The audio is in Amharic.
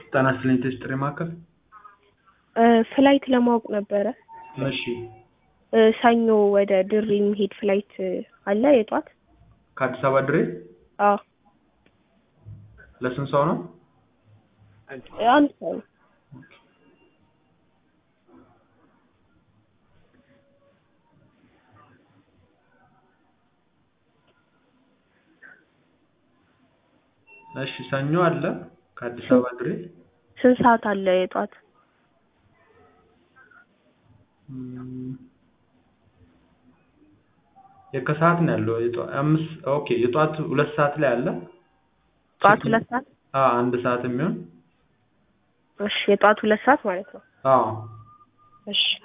ጤና ይስጥልኝ ቴስት ጥሪ ማዕከል ፍላይት ለማወቅ ነበረ። እሺ እ ሰኞ ወደ ድሬ የሚሄድ ፍላይት አለ የጧት? ከአዲስ አበባ ድሬ አዎ ለስንት ሰው ነው? አንድ ሰው ነው። እሺ ሰኞ አለ ከአዲስ አበባ ድሬ ስንት ሰዓት አለ የጧት? እም፣ የከሰዓት ነው ያለው የጠዋ- አምስት ኦኬ የጠዋት ሁለት ሰዓት ላይ አለ ጠዋት ሁለት ሰዓት አዎ አንድ ሰዓት የሚሆን እሺ የጠዋት ሁለት ሰዓት ማለት ነው። አዎ እሺ